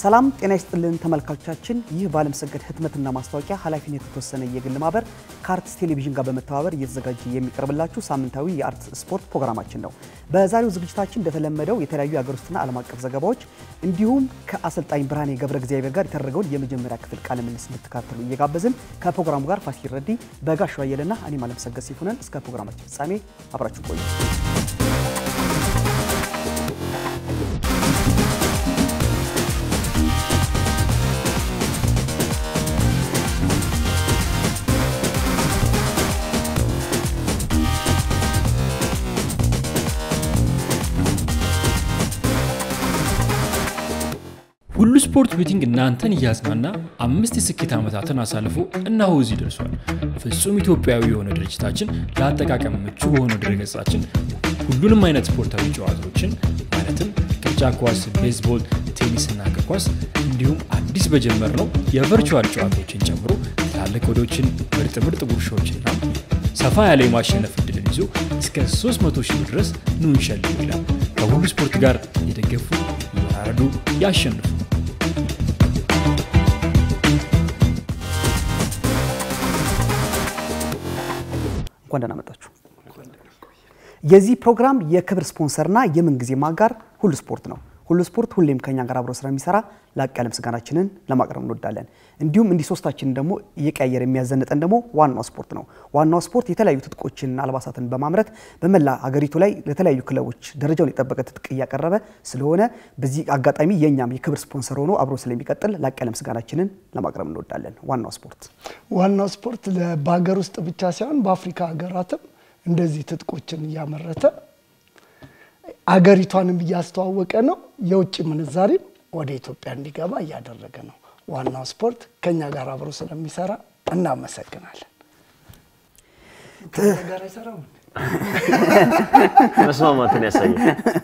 ሰላም ጤና ይስጥልን ተመልካቾቻችን። ይህ በዓለምሰገድ ህትመትና ማስታወቂያ ኃላፊነት የተወሰነ የግል ማህበር ከአርትስ ቴሌቪዥን ጋር በመተባበር እየተዘጋጀ የሚቀርብላችሁ ሳምንታዊ የአርት ስፖርት ፕሮግራማችን ነው። በዛሬው ዝግጅታችን እንደተለመደው የተለያዩ የሀገር ውስጥና ዓለም አቀፍ ዘገባዎች እንዲሁም ከአሰልጣኝ ብርሃኔ ገብረ እግዚአብሔር ጋር የተደረገውን የመጀመሪያ ክፍል ቃለ ምልልስ እንድትካተሉ እየጋበዝን ከፕሮግራሙ ጋር ፋሲል ረዲ፣ በጋሻው አየለና እኔም ዓለምሰገድ ሲፉ ነን። እስከ ፕሮግራማችን ፍጻሜ አብራችሁ ቆዩ። ሁሉ ስፖርት ቤቲንግ እናንተን እያዝናና አምስት የስኬት ዓመታትን አሳልፎ እነሆ እዚህ ደርሷል። ፍጹም ኢትዮጵያዊ የሆነ ድርጅታችን ለአጠቃቀም ምቹ በሆነው ድረገጻችን ሁሉንም አይነት ስፖርታዊ ጨዋታዎችን ማለትም ቅርጫት ኳስ፣ ቤዝቦል፣ ቴኒስና እግር ኳስ እንዲሁም አዲስ በጀመርነው የቨርቹዋል ጨዋታዎችን ጨምሮ ትላልቅ ወዶችን፣ ምርጥ ምርጥ ጉርሻዎችና ሰፋ ያለ የማሸነፍ እድልን ይዞ እስከ 300 ሺህ ድረስ ኑ እንሸልም ይላል። ከሁሉ ስፖርት ጋር የደገፉ ይወራረዱ፣ ያሸንፉ። እንኳን ደህና መጣችሁ። የዚህ ፕሮግራም የክብር ስፖንሰርና የምንጊዜም አጋር ሁሉ ስፖርት ነው። ሁሉ ስፖርት ሁሌም ከኛ ጋር አብሮ ስለሚሰራ ላቅ ያለ ምስጋናችንን ለማቅረብ እንወዳለን። እንዲሁም እንዲህ ሶስታችንን ደግሞ እየቀያየር የሚያዘንጠን ደግሞ ዋናው ስፖርት ነው። ዋናው ስፖርት የተለያዩ ትጥቆችን፣ አልባሳትን በማምረት በመላ ሀገሪቱ ላይ ለተለያዩ ክለቦች ደረጃውን የጠበቀ ትጥቅ እያቀረበ ስለሆነ በዚህ አጋጣሚ የእኛም የክብር ስፖንሰር ሆኖ አብሮ ስለሚቀጥል ላቅ ያለ ምስጋናችንን ለማቅረብ እንወዳለን። ዋናው ስፖርት ዋናው ስፖርት በሀገር ውስጥ ብቻ ሳይሆን በአፍሪካ ሀገራትም እንደዚህ ትጥቆችን እያመረተ አገሪቷንም እያስተዋወቀ ነው። የውጭ ምንዛሪም ወደ ኢትዮጵያ እንዲገባ እያደረገ ነው። ዋናው ስፖርት ከኛ ጋር አብሮ ስለሚሰራ እናመሰግናለን። ከእኛ ጋር አይሰራም? መስማማትን ያሳያል።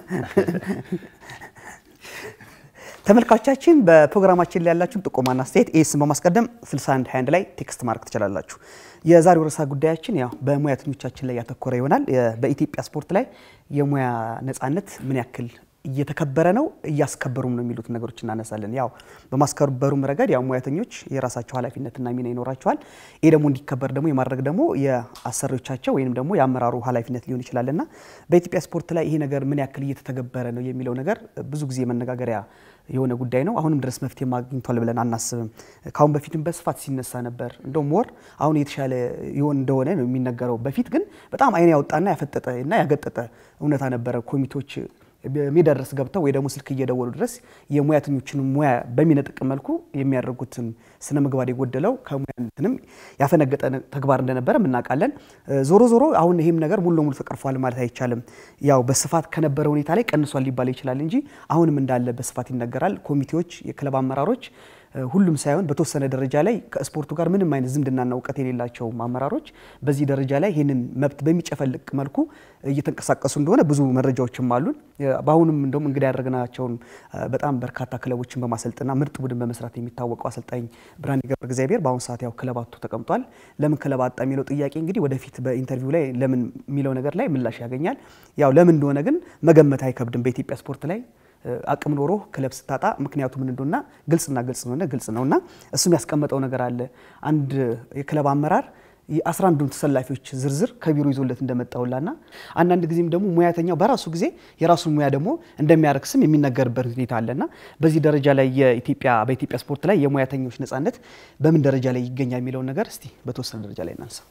ተመልካቾቻችን በፕሮግራማችን ላይ ያላችሁን ጥቆማና አስተያየት ኤስን በማስቀደም 6121 ላይ ቴክስት ማድረግ ትችላላችሁ። የዛሬው ርዕሰ ጉዳያችን ያው በሙያተኞቻችን ላይ ያተኮረ ይሆናል። በኢትዮጵያ ስፖርት ላይ የሙያ ነፃነት ምን ያክል እየተከበረ ነው፣ እያስከበሩም ነው የሚሉት ነገሮች እናነሳለን። ያው በማስከበሩም ረገድ ያው ሙያተኞች የራሳቸው ኃላፊነትና ሚና ይኖራቸዋል። ይህ ደግሞ እንዲከበር ደግሞ የማድረግ ደግሞ የአሰሪዎቻቸው ወይም ደግሞ የአመራሩ ኃላፊነት ሊሆን ይችላልና በኢትዮጵያ ስፖርት ላይ ይሄ ነገር ምን ያክል እየተተገበረ ነው የሚለው ነገር ብዙ ጊዜ መነጋገሪያ የሆነ ጉዳይ ነው። አሁንም ድረስ መፍትሄ ማግኝቷል ብለን አናስብም። ካሁን በፊትም በስፋት ሲነሳ ነበር። እንደው ሞር አሁን የተሻለ ይሆን እንደሆነ ነው የሚነገረው። በፊት ግን በጣም አይን ያወጣና ያፈጠጠ እና ያገጠጠ እውነታ ነበረ። ኮሚቴዎች ሜዳ ድረስ ገብተው ወይ ደግሞ ስልክ እየደወሉ ድረስ የሙያተኞችን ሙያ በሚነጥቅ መልኩ የሚያደርጉትን ስነ ምግባር የጎደለው ከሙያ እንትንም ያፈነገጠ ተግባር እንደነበረ እናውቃለን። ዞሮ ዞሮ አሁን ይህም ነገር ሙሉ ለሙሉ ተቀርፏል ማለት አይቻልም። ያው በስፋት ከነበረ ሁኔታ ላይ ቀንሷል ሊባል ይችላል እንጂ አሁንም እንዳለ በስፋት ይነገራል። ኮሚቴዎች፣ የክለብ አመራሮች ሁሉም ሳይሆን በተወሰነ ደረጃ ላይ ከስፖርቱ ጋር ምንም አይነት ዝምድናና እውቀት የሌላቸው አመራሮች በዚህ ደረጃ ላይ ይህንን መብት በሚጨፈልቅ መልኩ እየተንቀሳቀሱ እንደሆነ ብዙ መረጃዎችም አሉን። በአሁኑም እንደውም እንግዲህ ያደረግናቸውን በጣም በርካታ ክለቦችን በማሰልጥና ምርጥ ቡድን በመስራት የሚታወቀው አሰልጣኝ ብርሃኔ ገብረ እግዚአብሔር በአሁኑ ሰዓት ያው ክለብ አጥቶ ተቀምጧል። ለምን ክለብ አጣ የሚለው ጥያቄ እንግዲህ ወደፊት በኢንተርቪው ላይ ለምን የሚለው ነገር ላይ ምላሽ ያገኛል። ያው ለምን እንደሆነ ግን መገመት አይከብድም። በኢትዮጵያ ስፖርት ላይ አቅም ኖሮ ክለብ ስታጣ ምክንያቱ ምን እንደሆነና ግልጽና ግልጽ ነው ግልጽ ነውና እሱም ያስቀመጠው ነገር አለ። አንድ የክለብ አመራር የአስራ አንዱን ተሰላፊዎች ዝርዝር ከቢሮ ይዞለት እንደመጣውላና አንዳንድ ጊዜም ደግሞ ሙያተኛው በራሱ ጊዜ የራሱን ሙያ ደግሞ እንደሚያረክስም የሚነገርበት ሁኔታ አለና በዚህ ደረጃ ላይ የኢትዮጵያ በኢትዮጵያ ስፖርት ላይ የሙያተኞች ነፃነት በምን ደረጃ ላይ ይገኛል የሚለውን ነገር እስቲ በተወሰነ ደረጃ ላይ እናንሳ።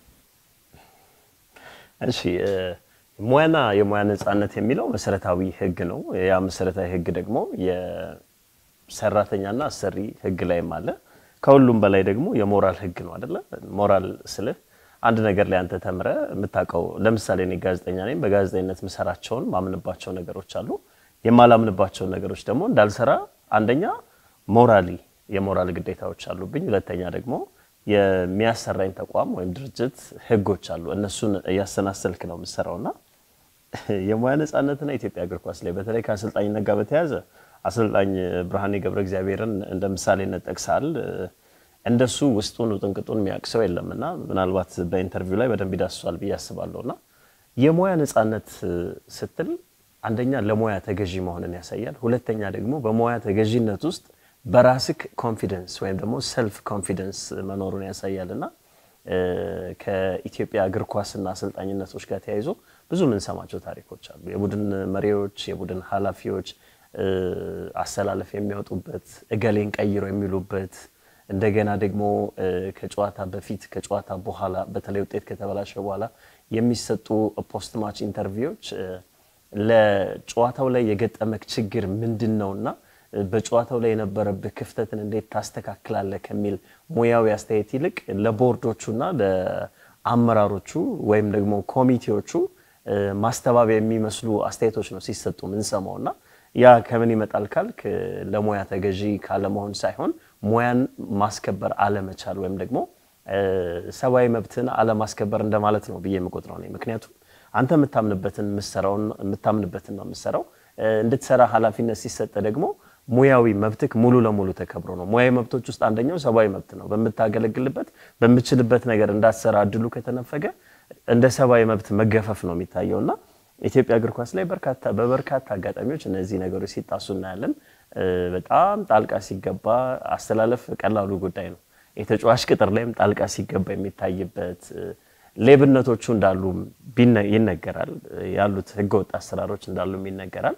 እሺ ሙያና የሙያ ነፃነት የሚለው መሰረታዊ ህግ ነው። ያ መሰረታዊ ህግ ደግሞ የሰራተኛና አሰሪ ህግ ላይም አለ። ከሁሉም በላይ ደግሞ የሞራል ህግ ነው አይደለ? ሞራል ስልህ አንድ ነገር ላይ አንተ ተምረ የምታውቀው ለምሳሌ እኔ ጋዜጠኛ ነኝ። በጋዜጠኝነት የምሰራቸውን ማምንባቸው ነገሮች አሉ። የማላምንባቸውን ነገሮች ደግሞ እንዳልሰራ አንደኛ ሞራሊ የሞራል ግዴታዎች አሉብኝ። ሁለተኛ ደግሞ የሚያሰራኝ ተቋም ወይም ድርጅት ህጎች አሉ። እነሱን እያሰናሰልክ ነው የምሰራውና የሙያ ነፃነትና ኢትዮጵያ እግር ኳስ ላይ በተለይ ከአሰልጣኝነት ጋር በተያያዘ አሰልጣኝ ብርሃኔ ገብረ እግዚአብሔርን እንደ ምሳሌነት ጠቅሳል። እንደሱ ውስጡን ውጥንቅጡን የሚያውቅ ሰው የለምና ምናልባት በኢንተርቪው ላይ በደንብ ይዳስሷል ብዬ አስባለሁና የሙያ ነፃነት ስትል አንደኛ ለሙያ ተገዢ መሆንን ያሳያል። ሁለተኛ ደግሞ በሙያ ተገዢነት ውስጥ በራስክ ኮንፊደንስ ወይም ደግሞ ሰልፍ ኮንፊደንስ መኖሩን ያሳያል እና ከኢትዮጵያ እግር ኳስና አሰልጣኝነቶች ጋር ተያይዞ ብዙ የምንሰማቸው ታሪኮች አሉ። የቡድን መሪዎች፣ የቡድን ኃላፊዎች አሰላለፍ የሚወጡበት እገሌን ቀይሮ የሚሉበት እንደገና ደግሞ ከጨዋታ በፊት ከጨዋታ በኋላ በተለይ ውጤት ከተበላሸ በኋላ የሚሰጡ ፖስት ማች ኢንተርቪዎች ለጨዋታው ላይ የገጠመክ ችግር ምንድን ነውና በጨዋታው ላይ የነበረብህ ክፍተትን እንዴት ታስተካክላለህ ከሚል ሙያዊ አስተያየት ይልቅ ለቦርዶቹና ለአመራሮቹ ወይም ደግሞ ኮሚቴዎቹ ማስተባበያ የሚመስሉ አስተያየቶች ነው ሲሰጡ ምንሰማው እና ያ ከምን ይመጣል ካልክ ለሙያ ተገዢ ካለመሆን ሳይሆን ሙያን ማስከበር አለመቻል ወይም ደግሞ ሰብአዊ መብትን አለማስከበር እንደማለት ነው ብዬ የምቆጥረው ነኝ። ምክንያቱም አንተ የምታምንበትን የምትሰራውን የምታምንበትን ነው የምትሰራው። እንድትሰራ ኃላፊነት ሲሰጥ ደግሞ ሙያዊ መብትክ ሙሉ ለሙሉ ተከብሮ ነው። ሙያዊ መብቶች ውስጥ አንደኛው ሰብአዊ መብት ነው። በምታገለግልበት በምችልበት ነገር እንዳትሰራ እድሉ ከተነፈገ እንደ ሰብአዊ መብት መገፈፍ ነው የሚታየው እና ኢትዮጵያ እግር ኳስ ላይ በርካታ በበርካታ አጋጣሚዎች እነዚህ ነገሮች ሲጣሱ እናያለን። በጣም ጣልቃ ሲገባ አስተላለፍ ቀላሉ ጉዳይ ነው። የተጫዋች ቅጥር ላይም ጣልቃ ሲገባ የሚታይበት ሌብነቶቹ እንዳሉ ይነገራል። ያሉት ህገወጥ አሰራሮች እንዳሉም ይነገራል።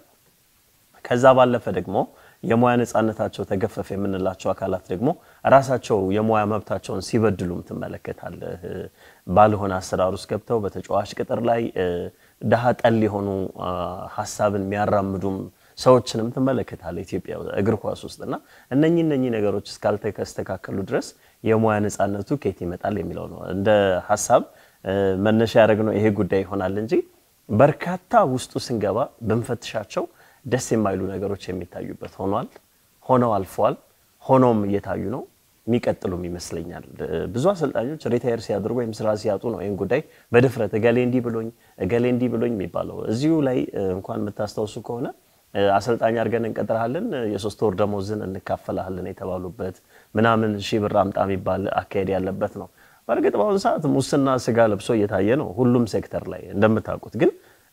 ከዛ ባለፈ ደግሞ የሙያ ነፃነታቸው ተገፈፈ የምንላቸው አካላት ደግሞ ራሳቸው የሙያ መብታቸውን ሲበድሉም ትመለከታለህ። ባልሆነ አሰራር ውስጥ ገብተው በተጫዋች ቅጥር ላይ ድሃ ጠል የሆኑ ሀሳብን የሚያራምዱም ሰዎችንም ትመለከታለህ ኢትዮጵያ እግር ኳስ ውስጥ እና እነኚህ እነኚህ ነገሮች እስካልተስተካከሉ ድረስ የሙያ ነፃነቱ ከየት ይመጣል የሚለው ነው እንደ ሀሳብ መነሻ ያደረግነው ይሄ ጉዳይ ይሆናል እንጂ በርካታ ውስጡ ስንገባ ብንፈትሻቸው ደስ የማይሉ ነገሮች የሚታዩበት ሆኗል፣ ሆነው አልፈዋል፣ ሆኖም እየታዩ ነው፣ የሚቀጥሉም ይመስለኛል። ብዙ አሰልጣኞች ሪታየር ሲያደርጉ ወይም ስራ ሲያጡ ነው ይህን ጉዳይ በድፍረት እገሌ እንዲህ ብሎኝ እገሌ እንዲህ ብሎኝ የሚባለው። እዚሁ ላይ እንኳን የምታስታውሱ ከሆነ አሰልጣኝ አድርገን እንቀጥረሃለን፣ የሶስት ወር ደሞዝን እንካፈላለን የተባሉበት ምናምን ሺህ ብር አምጣ የሚባል አካሄድ ያለበት ነው። በእርግጥ በአሁኑ ሰዓት ሙስና ስጋ ለብሶ እየታየ ነው ሁሉም ሴክተር ላይ እንደምታውቁት። ግን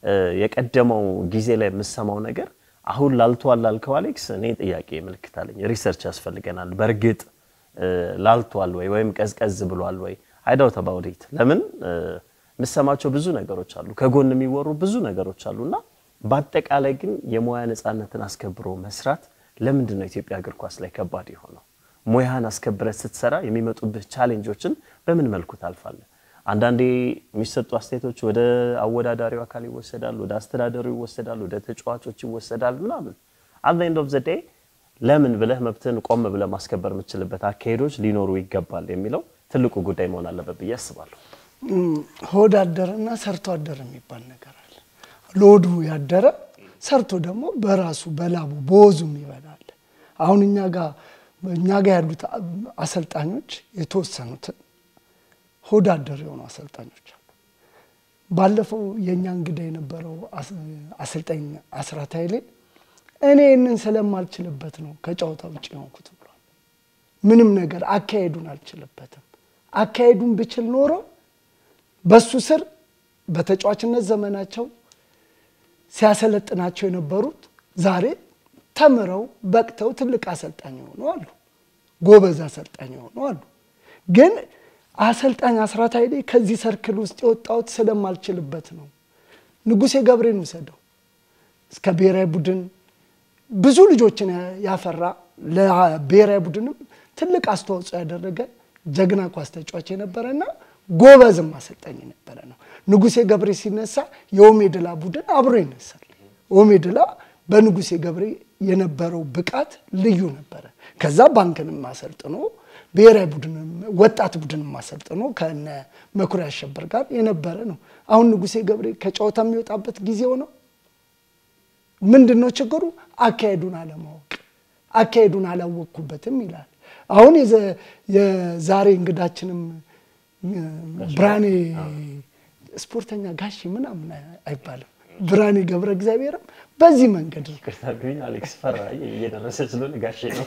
የቀደመው ጊዜ ላይ የምሰማው ነገር አሁን ላልቷል ላልከው አሌክስ፣ እኔ ጥያቄ ምልክት አለኝ። ሪሰርች ያስፈልገናል። በእርግጥ ላልቷል ወይ ወይም ቀዝቀዝ ብሏል ወይ? አይዳው ተባውዴት ለምን የምሰማቸው ብዙ ነገሮች አሉ፣ ከጎን የሚወሩ ብዙ ነገሮች አሉ እና በአጠቃላይ ግን የሙያ ነፃነትን አስከብሮ መስራት ለምንድን ነው ኢትዮጵያ እግር ኳስ ላይ ከባድ የሆነው? ሙያህን አስከብረት ስትሰራ የሚመጡብህ ቻሌንጆችን በምን መልኩ ታልፋለህ? አንዳንዴ የሚሰጡ አስተያየቶች ወደ አወዳዳሪው አካል ይወሰዳል፣ ወደ አስተዳደሩ ይወሰዳል፣ ወደ ተጫዋቾች ይወሰዳል ምናምን አት ኤንድ ኦፍ ዘ ዴይ ለምን ብለህ መብትህን ቆም ብለህ ማስከበር የምችልበት አካሄዶች ሊኖሩ ይገባል የሚለው ትልቁ ጉዳይ መሆን አለበት ብዬ አስባለሁ። ሆድ አደረና ሰርቶ አደረ የሚባል ነገር አለ። ለሆዱ ያደረ ሰርቶ ደግሞ በራሱ በላቡ በወዙም ይበላል። አሁን እኛ ጋር እኛ ጋር ያሉት አሰልጣኞች የተወሰኑትን ሆድ አደር የሆኑ አሰልጣኞች አሉ። ባለፈው የእኛ እንግዳ የነበረው አሰልጣኝ አስራት ኃይሌ እኔ ይህንን ስለማልችልበት ነው ከጨዋታ ውጭ የሆንኩት ብሏል። ምንም ነገር አካሄዱን አልችልበትም። አካሄዱን ብችል ኖሮ በሱ ስር በተጫዋችነት ዘመናቸው ሲያሰለጥናቸው የነበሩት ዛሬ ተምረው በቅተው ትልቅ አሰልጣኝ የሆኑ አሉ። ጎበዝ አሰልጣኝ የሆኑ አሉ። ግን አሰልጣኝ አስራት ኃይሌ ከዚህ ሰርክል ውስጥ የወጣሁት ስለማልችልበት ነው። ንጉሴ ገብሬን ውሰደው እስከ ብሔራዊ ቡድን ብዙ ልጆችን ያፈራ ለብሔራዊ ቡድንም ትልቅ አስተዋጽኦ ያደረገ ጀግና ኳስ ተጫዋች የነበረና ጎበዝም አሰልጣኝ የነበረ ነው። ንጉሴ ገብሬ ሲነሳ የኦሜድላ ቡድን አብሮ ይነሳል። ኦሜድላ በንጉሴ ገብሬ የነበረው ብቃት ልዩ ነበረ። ከዛ ባንክንም አሰልጥኖ ብሔራዊ ቡድንም ወጣት ቡድንም አሰልጥኖ ከነ መኩሪያ አሸበር ጋር የነበረ ነው። አሁን ንጉሴ ገብሬ ከጨዋታ የሚወጣበት ጊዜው ነው። ምንድን ነው ችግሩ? አካሄዱን አለማወቅ፣ አካሄዱን አላወቅኩበትም ይላል። አሁን የዛሬ እንግዳችንም ብርሃኔ ስፖርተኛ ጋሺ ምናምን አይባልም። ብርሃኔ ገብረ እግዚአብሔርም በዚህ መንገድ ነው። ይቅርታ ግን አሌክስ ፈራኝ እየደረሰ ስለሆነ ጋሼ ነው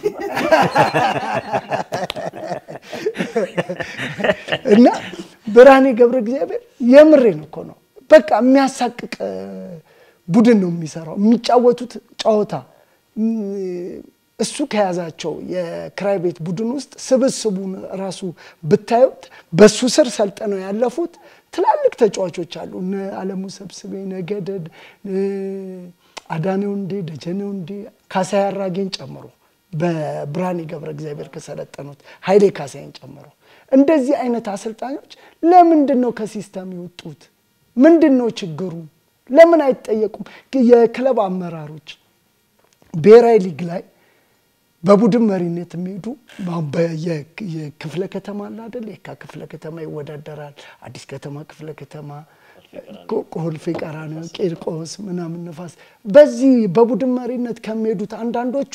እና ብርሃኔ ገብረ እግዚአብሔር የምሬን እኮ ነው። በቃ የሚያሳቅቅ ቡድን ነው የሚሰራው። የሚጫወቱት ጨዋታ እሱ ከያዛቸው የክራይ ቤት ቡድን ውስጥ ስብስቡን ራሱ ብታዩት በሱ ስር ሰልጥነው ያለፉት ትላልቅ ተጫዋቾች አሉ። እነ አለሙ ሰብስቤ፣ ነገደድ፣ አዳኔው እንዴ፣ ደጀኔው እንዴ፣ ካሳይ አራጌን ጨምሮ በብርሃኔ ገብረ እግዚአብሔር ከሰለጠኑት ኃይሌ ካሳይን ጨምሮ እንደዚህ አይነት አሰልጣኞች ለምንድን ነው ከሲስተም የወጡት? ምንድን ነው ችግሩ? ለምን አይጠየቁም? የክለብ አመራሮች ብሔራዊ ሊግ ላይ በቡድን መሪነት የሚሄዱ የክፍለ ከተማ አለ አይደል? የካ ክፍለ ከተማ ይወዳደራል። አዲስ ከተማ ክፍለ ከተማ፣ ኮልፌ ቀራኒዮ፣ ቂርቆስ ምናምን ነፋስ። በዚህ በቡድን መሪነት ከሚሄዱት አንዳንዶቹ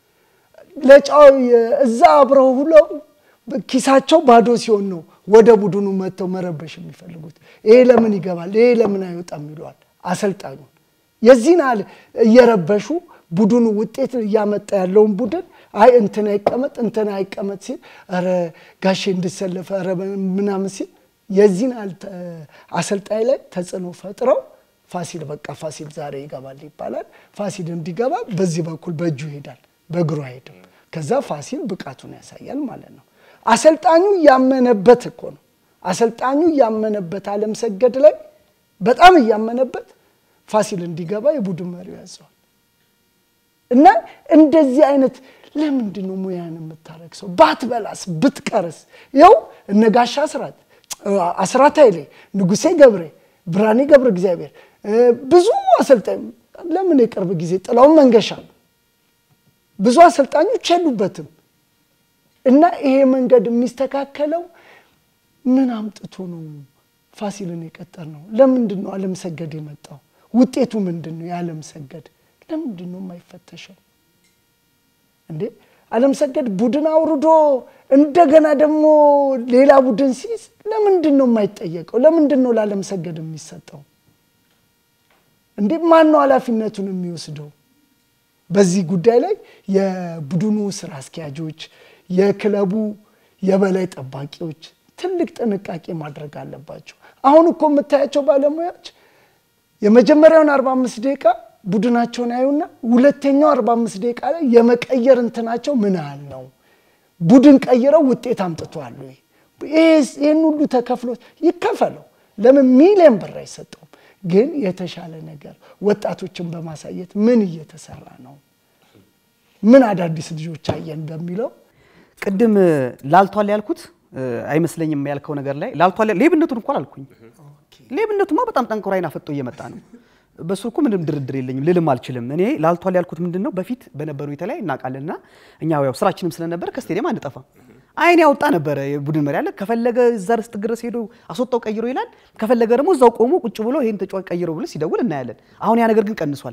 ለጫው እዛ አብረው ሁለው ኪሳቸው ባዶ ሲሆን ነው ወደ ቡድኑ መጥተው መረበሽ የሚፈልጉት። ይሄ ለምን ይገባል፣ ይሄ ለምን አይወጣም ይለዋል አሰልጣኙ። የዚህን ያህል እየረበሹ ቡድኑ ውጤት እያመጣ ያለውን ቡድን አይ እንትን አይቀመጥ እንትን አይቀመጥ ሲል ኧረ ጋሼ እንድሰለፈ ኧረ ምናምን ሲል የዚህን ያህል አሰልጣኝ ላይ ተጽዕኖ ፈጥረው ፋሲል በቃ ፋሲል ዛሬ ይገባል ይባላል። ፋሲል እንዲገባ በዚህ በኩል በእጁ ይሄዳል፣ በእግሩ አይሄድም። ከዛ ፋሲል ብቃቱን ያሳያል ማለት ነው። አሰልጣኙ ያመነበት እኮ ነው። አሰልጣኙ ያመነበት አለም ሰገድ ላይ በጣም እያመነበት ፋሲል እንዲገባ የቡድን መሪው ያዘዋል። እና እንደዚህ አይነት ለምንድን ነው ሙያን የምታረግሰው? ባትበላስ ብትቀርስ? ይኸው እነ ጋሻ አስራት አስራት ኃይሌ፣ ንጉሴ ገብሬ፣ ብርሃኔ ገብረ እግዚአብሔር ብዙ አሰልጣኝ ለምን የቅርብ ጊዜ ጥላውን መንገሻ ብዙ አሰልጣኞች የሉበትም። እና ይሄ መንገድ የሚስተካከለው ምን አምጥቶ ነው ፋሲልን የቀጠር ነው? ለምንድን ነው አለም ሰገድ የመጣው? ውጤቱ ምንድን ነው? የአለም ሰገድ ለምንድን ነው የማይፈተሸው እንዴ? አለም ሰገድ ቡድን አውርዶ እንደገና ደግሞ ሌላ ቡድን ሲይዝ ለምንድን ነው የማይጠየቀው? ለምንድን ነው ለአለም ሰገድ የሚሰጠው? እንዴ ማን ነው ኃላፊነቱን የሚወስደው? በዚህ ጉዳይ ላይ የቡድኑ ስራ አስኪያጆች፣ የክለቡ የበላይ ጠባቂዎች ትልቅ ጥንቃቄ ማድረግ አለባቸው። አሁን እኮ የምታያቸው ባለሙያዎች የመጀመሪያውን 45 ደቂቃ ቡድናቸውን ያዩና ሁለተኛው 45 ደቂቃ ላይ የመቀየር እንትናቸው ምን ያህል ነው? ቡድን ቀይረው ውጤት አምጥተዋል ወይ? ይህን ሁሉ ተከፍሎ ይከፈለው። ለምን ሚሊዮን ብር አይሰጠውም? ግን የተሻለ ነገር ወጣቶችን በማሳየት ምን እየተሰራ ነው፣ ምን አዳዲስ ልጆች አየን በሚለው ቅድም ላልቷል ያልኩት አይመስለኝም ያልከው ነገር ላይ ላልቷል። ሌብነቱን እንኳን አልኩኝ። ሌብነቱማ በጣም ጠንክሮ አይን አፈጦ እየመጣ ነው። በሱ እኮ ምንም ድርድር የለኝም ልልም አልችልም። እኔ ላልቷል ያልኩት ምንድን ነው በፊት በነበሩ የተለያይ እናውቃለንና እኛ ያው ስራችንም ስለነበር ከስቴዲየም አንጠፋም። አይን ያወጣ ነበረ የቡድን መሪ አለ። ከፈለገ እዛ ርስጥ ድረስ ሄዶ አስወጣው ቀይሮ ይላል። ከፈለገ ደግሞ እዛው ቆሞ ቁጭ ብሎ ይሄን ተጫዋች ቀይሮ ብሎ ሲደውል እናያለን። አሁን ያ ነገር ግን ቀንሷል።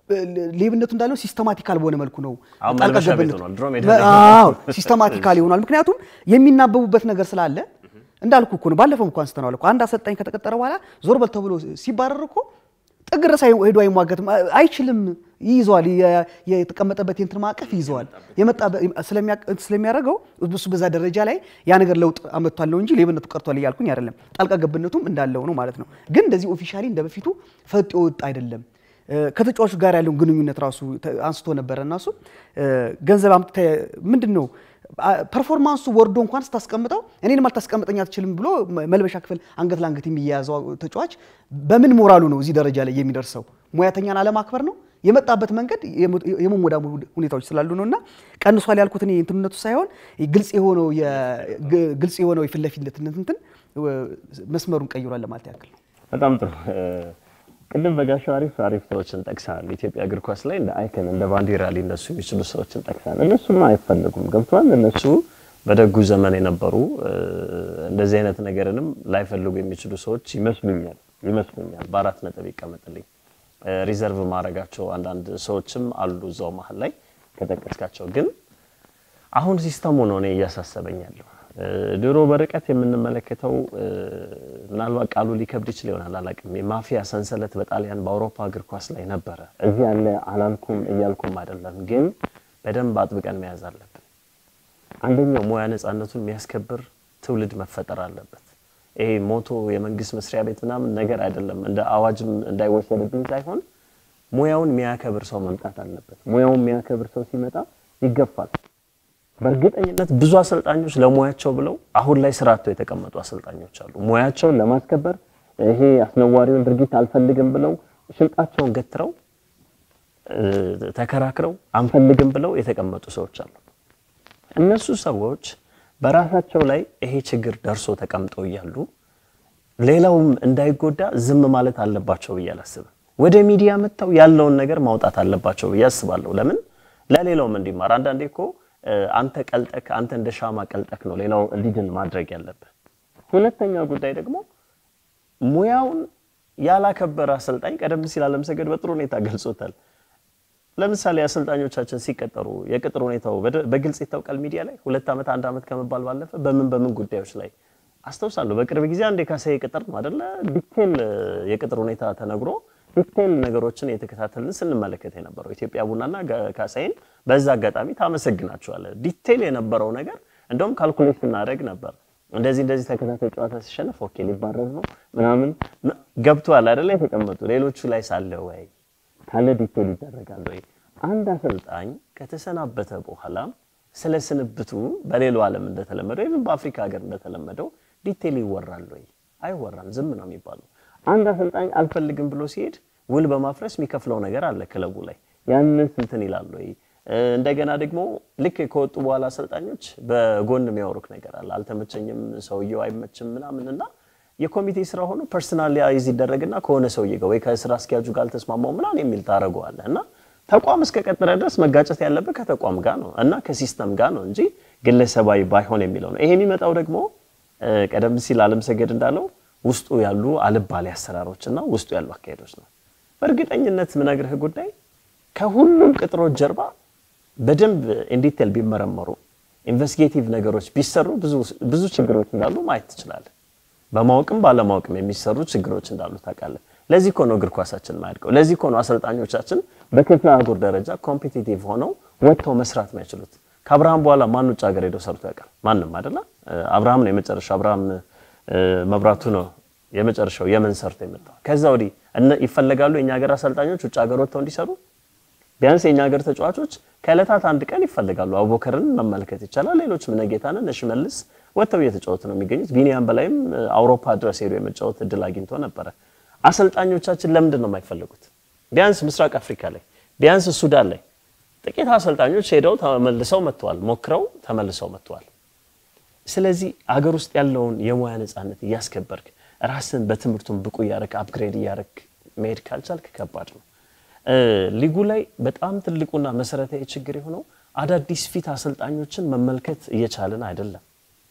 ሌብነቱ እንዳለው ሲስተማቲካል በሆነ መልኩ ነው። አሁን ጣልቃ መልበሻ ቤት ገብነቱ- ሆኗል። ድሮ ሜዳ ላይ አዎ ሲስተማቲካል ይሆናል። ምክንያቱም የሚናበቡበት ነገር ስላለ እንዳልኩ እኮ ነው። ባለፈው እንኳን አንስተነዋል እኮ አንድ አሰልጣኝ ከተቀጠረ በኋላ ዞር በል ተብሎ ሲባረር እኮ ጥግ ድረስ አይ- ሄዶ አይሟገትም፣ አይችልም። ይይዘዋል፣ የ- የተቀመጠበት የእንትን ማዕቀፍ ይይዘዋል። የመጣ ስለሚያደርገው እሱ በዛ ደረጃ ላይ ያ ነገር ለውጥ አመጥቷል ነው እንጂ ሌብነቱ ቀርቷል እያልኩኝ አይደለም። ጣልቃ ገብነቱም እንዳለው ነው ማለት ነው። ግን እንደዚህ ኦፊሻሊ እንደ በፊቱ ፈጥ የወጣ አይደለም። ከተጫዋቹ ጋር ያለውን ግንኙነት ራሱ ተ- አንስቶ ነበረ እና እሱ ገንዘብ አምጥተህ ምንድን ነው አ- ፐርፎርማንሱ ወርዶ እንኳን ስታስቀምጠው እኔንም አልታስቀምጠኝ አትችልም ብሎ መ- መልበሻ ክፍል አንገት ለአንገት የሚያያዘው ተጫዋች በምን ሞራሉ ነው እዚህ ደረጃ ላይ የሚደርሰው? ሙያተኛን አለማክበር ነው የመጣበት መንገድ የሞ- የመሞዳሙ ሁኔታዎች ስላሉ ነው እና ቀንሷል ያልኩት እኔ እንትንነቱ ሳይሆን ግልጽ የሆነው የ- ግ- ግልጽ የሆነው የፊት ለፊትነት እንትን መስመሩን ቀይሯል ለማለት ያክል ነው። በጣም ጥሩ። ቅድም በጋሻው አሪፍ አሪፍ ሰዎችን ጠቅሰሃል። ኢትዮጵያ እግር ኳስ ላይ እንደ አይከን እንደ ባንዲራ ሊነሱ የሚችሉ ሰዎችን ጠቅሰሃል። እነሱማ አይፈለጉም፣ ገብቷል። እነሱ በደጉ ዘመን የነበሩ እ፣ እንደዚህ አይነት ነገርንም ላይፈልጉ የሚችሉ ሰዎች ይመስሉኛል ይመስሉኛል። በአራት ነጥብ ይቀመጥልኝ። እ፣ ሪዘርቭ ማድረጋቸው አንዳንድ ሰዎችም አሉ እዛው መሀል ላይ ከጠቀስካቸው ግን አሁን ሲስተሙ ነው እኔ እያሳሰበኝ ያለው። እ፣ ድሮ በርቀት የምንመለከተው እ፣ ምናልባት ቃሉ ሊከብድ ይችል ይሆናል አላውቅም። የማፊያ ሰንሰለት በጣሊያን በአውሮፓ እግር ኳስ ላይ ነበረ። እዚህ ያለ አላልኩም እያልኩም አይደለም፣ ግን በደንብ አጥብቀን መያዝ አለብን። አንደኛው ሙያ ነጻነቱን የሚያስከብር ትውልድ መፈጠር አለበት። ይሄ ሞቶ የመንግስት መስሪያ ቤት ምናምን ነገር አይደለም። እንደ አዋጅም እንዳይወሰድብኝ ሳይሆን ሙያውን የሚያከብር ሰው መምጣት አለበት። ሙያውን የሚያከብር ሰው ሲመጣ ይገፋል። በእርግጠኝነት ብዙ አሰልጣኞች ለሙያቸው ብለው አሁን ላይ ስራ አጥተው የተቀመጡ አሰልጣኞች አሉ። ሙያቸውን ለማስከበር ይሄ አስነዋሪውን ድርጊት አልፈልግም ብለው ሽንጣቸውን ገትረው ተከራክረው አንፈልግም ብለው የተቀመጡ ሰዎች አሉ። እነሱ ሰዎች በራሳቸው ላይ ይሄ ችግር ደርሶ ተቀምጠው እያሉ ሌላውም እንዳይጎዳ ዝም ማለት አለባቸው ብዬ አላስብም። ወደ ሚዲያ መጥተው ያለውን ነገር ማውጣት አለባቸው ብዬ አስባለሁ። ለምን ለሌላውም እንዲማር። አንዳንዴ እኮ አንተ ቀልጠክ አንተ እንደ ሻማ ቀልጠክ ነው ሌላው እንዲድን ማድረግ ያለብህ። ሁለተኛው ጉዳይ ደግሞ ሙያውን ያላከበረ አሰልጣኝ ቀደም ሲል አለምሰገድ በጥሩ ሁኔታ ገልጾታል። ለምሳሌ አሰልጣኞቻችን ሲቀጠሩ የቅጥር ሁኔታው በግልጽ ይታወቃል። ሚዲያ ላይ ሁለት ዓመት አንድ ዓመት ከመባል ባለፈ በምን በምን ጉዳዮች ላይ አስታውሳለሁ። በቅርብ ጊዜ አንድ የካሳዬ ቅጥር ነው አይደለ? ዲቴል የቅጥር ሁኔታ ተነግሮ ዲቴል ነገሮችን የተከታተልን ስንመለከት የነበረው ኢትዮጵያ ቡናና ካሳዬን በዛ አጋጣሚ ታመሰግናቸዋለህ። ዲቴል የነበረው ነገር እንደውም ካልኩሌት ስናደርግ ነበር። እንደዚህ እንደዚህ ተከታታይ ጨዋታ ሲሸነፍ ኦኬ ሊባረር ነው ምናምን ገብቷል አይደለ? የተቀመጡ ሌሎቹ ላይ ሳለ ወይ ካለ ዲቴል ይደረጋል ወይ? አንድ አሰልጣኝ ከተሰናበተ በኋላ ስለ ስንብቱ በሌላው ዓለም እንደተለመደው ወይም በአፍሪካ ሀገር እንደተለመደው ዲቴል ይወራል ወይ? አይወራም። ዝም ነው የሚባለው። አንድ አሰልጣኝ አልፈልግም ብሎ ሲሄድ ውል በማፍረስ የሚከፍለው ነገር አለ ክለቡ ላይ ያንን ስንትን ይላል ወይ? እንደገና ደግሞ ልክ ከወጡ በኋላ አሰልጣኞች በጎን የሚያወሩክ ነገር አለ። አልተመቸኝም፣ ሰውየው አይመችም ምናምን እና የኮሚቴ ስራ ሆኖ ፐርሰናላይዝ ይደረግና ከሆነ ሰውዬ ጋር ወይ ከስራ አስኪያጁ ጋር አልተስማማው ምናምን የሚል ታደርገዋለህ እና ተቋም እስከ ቀጠረ ድረስ መጋጨት ያለበት ከተቋም ጋር ነው እና ከሲስተም ጋር ነው እንጂ ግለሰባዊ ባይሆን የሚለው ነው። ይሄ የሚመጣው ደግሞ ቀደም ሲል አለምሰገድ እንዳለው ውስጡ ያሉ አልባሌ አሰራሮችና ውስጡ ያሉ አካሄዶች ነው። በእርግጠኝነት ምነግርህ ጉዳይ ከሁሉም ቅጥሮች ጀርባ በደንብ ኢንዲቴል ቢመረመሩ ኢንቨስቲጌቲቭ ነገሮች ቢሰሩ ብዙ ችግሮች እንዳሉ ማየት ትችላለህ። በማወቅም ባለማወቅም የሚሰሩ ችግሮች እንዳሉ ታውቃለህ። ለዚህ እኮ ነው እግር ኳሳችን ማያድገው። ለዚህ እኮ ነው አሰልጣኞቻችን በክፍለ አህጉር ደረጃ ኮምፒቲቲቭ ሆነው ወጥተው መስራት ማይችሉት። ከአብርሃም በኋላ ማን ውጭ ሀገር ሄደው ሰርቶ ያውቃል? ማንም አይደለ? አብርሃም ነው የመጨረሻው። አብርሃም መብራቱ ነው የመጨረሻው የመን ሰርቶ የመጣው። ከዛ ወዲህ ይፈለጋሉ የኛ ሀገር አሰልጣኞች ውጭ ሀገር ወጥተው እንዲሰሩ። ቢያንስ የኛ ሀገር ተጫዋቾች ከእለታት አንድ ቀን ይፈልጋሉ። አቡበከርን መመልከት ይቻላል። ሌሎች እነጌታንን እነ ሽመልስ ወጥተው እየተጫወቱ ነው የሚገኙት። ቢኒያም በላይም አውሮፓ ድረስ ሄዶ የመጫወት እድል አግኝቶ ነበረ። አሰልጣኞቻችን ለምንድን ነው የማይፈልጉት? ቢያንስ ምስራቅ አፍሪካ ላይ ቢያንስ ሱዳን ላይ ጥቂት አሰልጣኞች ሄደው ተመልሰው መጥተዋል፣ ሞክረው ተመልሰው መጥተዋል። ስለዚህ አገር ውስጥ ያለውን የሙያ ነፃነት እያስከበርክ ራስን በትምህርቱን ብቁ እያረክ አፕግሬድ እያረክ መሄድ ካልቻልክ ከባድ ነው። ሊጉ ላይ በጣም ትልቁና መሰረታዊ ችግር የሆነው አዳዲስ ፊት አሰልጣኞችን መመልከት እየቻልን አይደለም።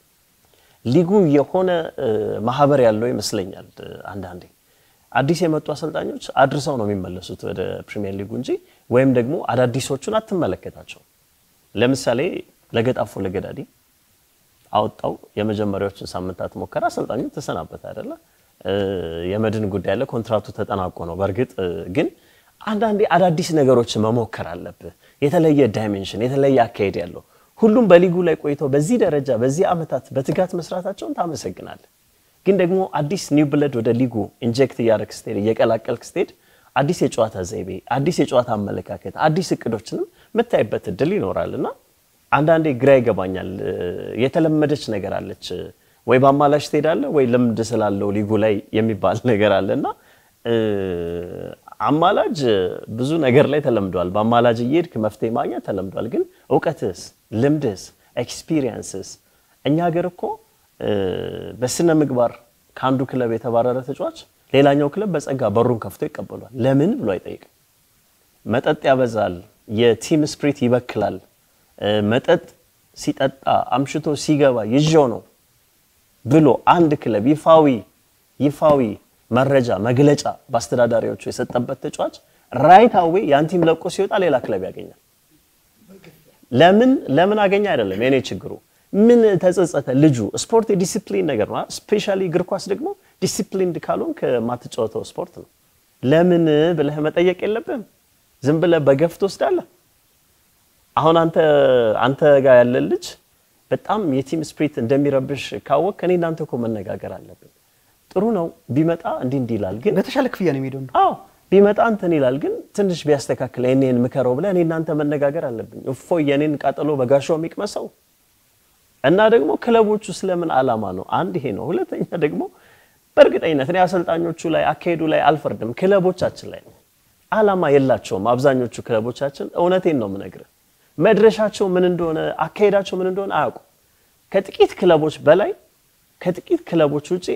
ሊጉ የሆነ ማህበር ያለው ይመስለኛል አንዳንዴ አዲስ የመጡ አሰልጣኞች አድርሰው ነው የሚመለሱት ወደ ፕሪሚየር ሊጉ እንጂ ወይም ደግሞ አዳዲሶቹን አትመለከታቸው። ለምሳሌ ለገጣፎ ለገዳዲ አወጣው የመጀመሪያዎችን ሳምንታት ሞከረ፣ አሰልጣኙ ተሰናበተ አይደለ? የመድን ጉዳይ ያለ ኮንትራቱ ተጠናቆ ነው። በእርግጥ ግን አንዳንዴ አዳዲስ ነገሮችን መሞከር አለብህ። የተለየ ዳይሜንሽን፣ የተለየ አካሄድ ያለው ሁሉም በሊጉ ላይ ቆይተው በዚህ ደረጃ በዚህ ዓመታት በትጋት መስራታቸውን ታመሰግናለህ። ግን ደግሞ አዲስ ኒው ብለድ ወደ ሊጉ ኢንጀክት እያደረግ ስትሄድ እየቀላቀልክ ስትሄድ አዲስ የጨዋታ ዘይቤ፣ አዲስ የጨዋታ አመለካከት፣ አዲስ እቅዶችንም የምታይበት እድል ይኖራል እና አንዳንዴ ግራ ይገባኛል። የተለመደች ነገር አለች ወይ በአማላሽ ትሄዳለህ ወይ ልምድ ስላለው ሊጉ ላይ የሚባል ነገር አለ እና አማላጅ ብዙ ነገር ላይ ተለምዷል። በአማላጅ እየሄድክ መፍትሄ ማግኘት ተለምዷል። ግን እውቀትስ፣ ልምድስ፣ ኤክስፒሪየንስስ እኛ ሀገር እኮ በስነ ምግባር ከአንዱ ክለብ የተባረረ ተጫዋች ሌላኛው ክለብ በጸጋ በሩን ከፍቶ ይቀበሏል። ለምን ብሎ አይጠይቅም። መጠጥ ያበዛል፣ የቲም ስፕሪት ይበክላል። መጠጥ ሲጠጣ አምሽቶ ሲገባ ይዤው ነው ብሎ አንድ ክለብ ይፋዊ ይፋዊ መረጃ መግለጫ በአስተዳዳሪዎቹ የሰጠበት ተጫዋች ራይት አዌ ያን ቲም ለቆ ሲወጣ ሌላ ክለብ ያገኛል። ለምን ለምን አገኘ አይደለም የኔ ችግሩ ምን ተጸጸተ ልጁ። ስፖርት የዲሲፕሊን ነገር ነው። ስፔሻሊ እግር ኳስ ደግሞ ዲሲፕሊንድ ካልሆንክ የማትጫወተው ስፖርት ነው። ለምን ብለህ መጠየቅ የለብህም። ዝም ብለህ በገፍ ትወስዳለህ። አሁን አንተ አንተ ጋር ያለ ልጅ በጣም የቲም ስፕሪት እንደሚረብሽ ካወቅ እኔ እናንተ እኮ መነጋገር አለብን። ጥሩ ነው ቢመጣ እንዲህ እንዲህ ይላል፣ ግን በተሻለ ክፍያ ነው የሚሄደው። አዎ ቢመጣ እንትን ይላል፣ ግን ትንሽ ቢያስተካክል እኔን ምከረው ብለህ እኔ እናንተ መነጋገር አለብኝ። እፎይ የኔን ቃጠሎ በጋሻው የሚቅመሰው እና ደግሞ ክለቦቹ ስለምን ዓላማ ነው? አንድ ይሄ ነው። ሁለተኛ ደግሞ በእርግጠኝነት እኔ አሰልጣኞቹ ላይ አካሄዱ ላይ አልፈርድም፣ ክለቦቻችን ላይ ነው። ዓላማ የላቸውም አብዛኞቹ ክለቦቻችን። እውነቴን ነው የምነግርህ። መድረሻቸው ምን እንደሆነ አካሄዳቸው ምን እንደሆነ አያውቁም። ከጥቂት ክለቦች በላይ ከጥቂት ክለቦች ውጪ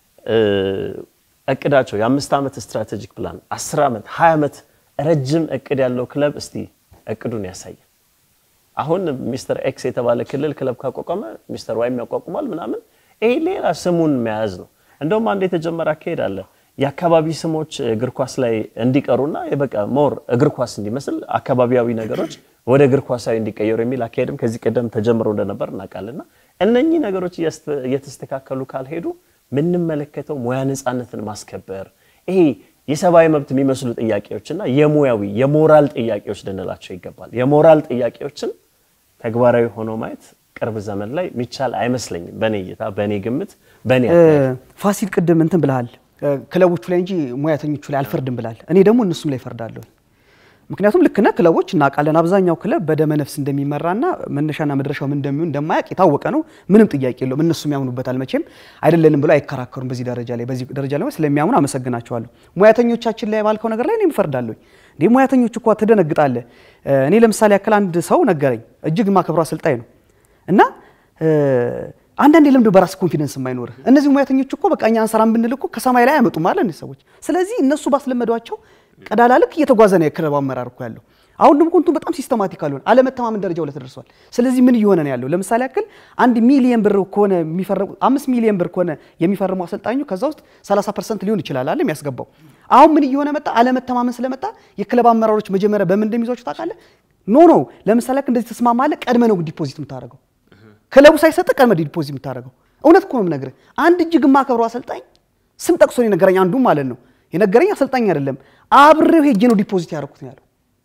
እቅዳቸው የአምስት ዓመት ስትራቴጂክ ፕላን አስር ዓመት ሀያ ዓመት ረጅም እቅድ ያለው ክለብ እስቲ እቅዱን ያሳያል። አሁን ሚስተር ኤክስ የተባለ ክልል ክለብ ካቋቋመ ሚስተር ዋይም ያቋቁማል ምናምን። ይሄ ሌላ ስሙን መያዝ ነው። እንደውም አንድ የተጀመረ አካሄድ አለ። የአካባቢ ስሞች እግር ኳስ ላይ እንዲቀሩና በቃ ሞር እግር ኳስ እንዲመስል አካባቢያዊ ነገሮች ወደ እግር ኳሳዊ እንዲቀየሩ የሚል አካሄድም ከዚህ ቀደም ተጀምሮ እንደነበር እናውቃለንና እነኚህ ነገሮች እየተስተካከሉ ካልሄዱ የምንመለከተው ሙያ ነፃነትን ማስከበር ይሄ የሰብአዊ መብት የሚመስሉ ጥያቄዎችና የሙያዊ የሞራል ጥያቄዎች ልንላቸው ይገባል። የሞራል ጥያቄዎችን ተግባራዊ ሆኖ ማየት ቅርብ ዘመን ላይ የሚቻል አይመስለኝም። በእኔ እይታ፣ በእኔ ግምት፣ በእኔ ፋሲል ቅድም እንትን ብልሃል ክለቦቹ ላይ እንጂ ሙያተኞቹ ላይ አልፈርድም ብላል። እኔ ደግሞ እነሱም ላይ ፈርዳለሁ። ምክንያቱም ልክ ነህ። ክለቦች እናውቃለን። አብዛኛው ክለብ በደመ ነፍስ እንደሚመራና መነሻና መድረሻው ምን እንደሚሆን እንደማያውቅ የታወቀ ነው። ምንም ጥያቄ የለውም። እነሱም ያምኑበታል። መቼም አይደለንም ብለው አይከራከሩም። በዚህ ደረጃ ላይ በዚህ ደረጃ ላይ ስለሚያምኑ አመሰግናቸዋለሁ። ሙያተኞቻችን ላይ ባልከው ነገር ላይ እኔም እፈርዳለሁ። እንዴ ሙያተኞች እኮ ትደነግጣለህ። እኔ ለምሳሌ ያክል አንድ ሰው ነገረኝ። እጅግ የማከብረው አሰልጣኝ ነው እና አንዳንድ የለምዶ በራስ ኮንፊደንስ የማይኖርህ እነዚህ ሙያተኞች እኮ በቃ እኛ አንሰራም ብንል እኮ ከሰማይ ላይ አይመጡም አለ እነዚህ ሰዎች። ስለዚህ እነሱ ባስለመዷቸው ቀዳላ ልክ እየተጓዘ ነው የክለብ አመራር እኮ ያለው። አሁን ደግሞ ኮንቱ በጣም ሲስተማቲክ አልሆነ አለመተማመን ደረጃው ላይ ተደርሷል። ስለዚህ ምን እየሆነ ነው ያለው? ለምሳሌ ያክል አንድ ሚሊየን ብር ከሆነ የሚፈርሙ አምስት ሚሊየን ብር ከሆነ የሚፈርሙ አሰልጣኙ ከዛ ውስጥ 30 ፐርሰንት ሊሆን ይችላል አለ የሚያስገባው። አሁን ምን እየሆነ መጣ? አለመተማመን ስለመጣ የክለብ አመራሮች መጀመሪያ በምን እንደሚይዟቸው ታውቃለህ? ኖ ኖ ለምሳሌ ያክል እንደዚህ ተስማማለህ፣ ቀድመ ነው ዲፖዚት የምታደርገው ክለቡ ሳይሰጥ ቀድመ ዲፖዚት የምታደርገው። እውነት እኮ ነው የምነግርህ። አንድ እጅግ የማከብረው አሰልጣኝ ስም ጠቅሶ ነው የነገረኝ። አንዱ ማለት ነው የነገረኝ አሰልጣኝ አይደለም፣ አብሬው ሄጄ ነው ዲፖዚት ያደረኩት ነው ያለው።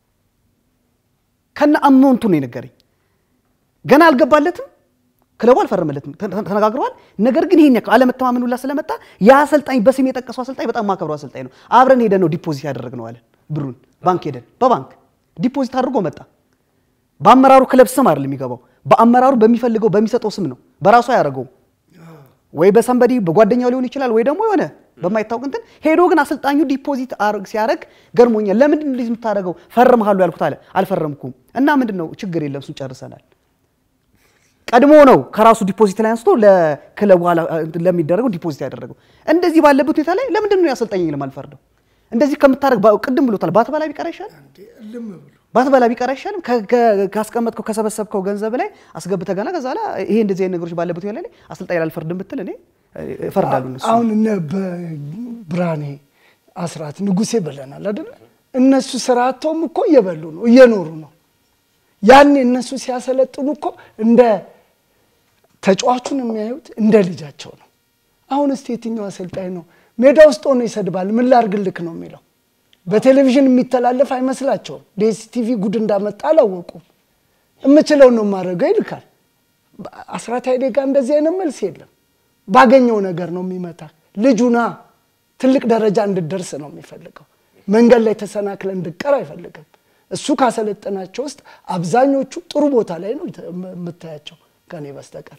ከነ አማውንቱ ነው የነገረኝ። ገና አልገባለትም፣ ክለቡ አልፈረመለትም፣ ተነጋግረዋል። ነገር ግን ይሄን ያክል አለመተማመን ሁላ ስለመጣ ያ አሰልጣኝ በስም የጠቀሰው አሰልጣኝ በጣም የማከብረው አሰልጣኝ ነው። አብረን ሄደን ነው ዲፖዚት ያደረግነው አለ። ብሩን ባንክ ሄደን በባንክ ዲፖዚት አድርጎ መጣ። በአመራሩ ክለብ ስም አይደለም የሚገባው በአመራሩ በሚፈልገው በሚሰጠው ስም ነው። በራሱ አያደርገውም። ወይ በሰንበዲ በጓደኛው ሊሆን ይችላል፣ ወይ ደግሞ የሆነ በማይታወቅ እንትን ሄዶ ግን አሰልጣኙ ዲፖዚት ሲያደርግ ገርሞኛል። ለምንድን ነው እንደዚህ የምታደርገው? ፈርምሃሉ ያልኩት አለ። አልፈረምኩም እና ምንድን ነው ችግር የለም እሱን ጨርሰናል። ቀድሞ ነው ከራሱ ዲፖዚት ላይ አንስቶ ለክለቡ ለሚደረገው ዲፖዚት ያደረገው። እንደዚህ ባለበት ሁኔታ ላይ ለምንድን ነው ያሰልጣኝ ለማልፈርደው? እንደዚህ ከምታደርግ ቅድም ብሎታል፣ ባትበላ ቢቀር አይሻልም? ባትበላ ቢቀር አይሻልም? ካስቀመጥከው ከሰበሰብከው ገንዘብ ላይ አስገብተህ ገና ከዛ ላይ ይሄ እንደዚህ አይነት ነገሮች ባለበት ሁኔታ ላይ አሰልጣኝ አልፈርድም ብትል እኔ እፈርዳለሁ። እነሱ አሁን እነ በብርሃኔ አስራት ንጉሴ ብለናል አይደለ? እነሱ ስራ አጥተውም እኮ እየበሉ ነው እየኖሩ ነው። ያኔ እነሱ ሲያሰለጥኑ እኮ እንደ ተጫዋቹን የሚያዩት እንደ ልጃቸው ነው። አሁን እስቲ የትኛው አሰልጣኝ ነው ሜዳ ውስጥ ሆኖ ይሰድባል? ምን ላርግልክ ነው የሚለው? በቴሌቪዥን የሚተላለፍ አይመስላቸውም። ዲኤስቲቪ ጉድ እንዳመጣ አላወቁም። የምችለውን ነው የማደርገው ይልካል። አስራት ኃይሌ ጋር እንደዚህ አይነት መልስ የለም። ባገኘው ነገር ነው የሚመታ። ልጁና ትልቅ ደረጃ እንድደርስ ነው የሚፈልገው። መንገድ ላይ ተሰናክለ እንድቀር አይፈልግም። እሱ ካሰለጠናቸው ውስጥ አብዛኞቹ ጥሩ ቦታ ላይ ነው የምታያቸው ከኔ በስተቀር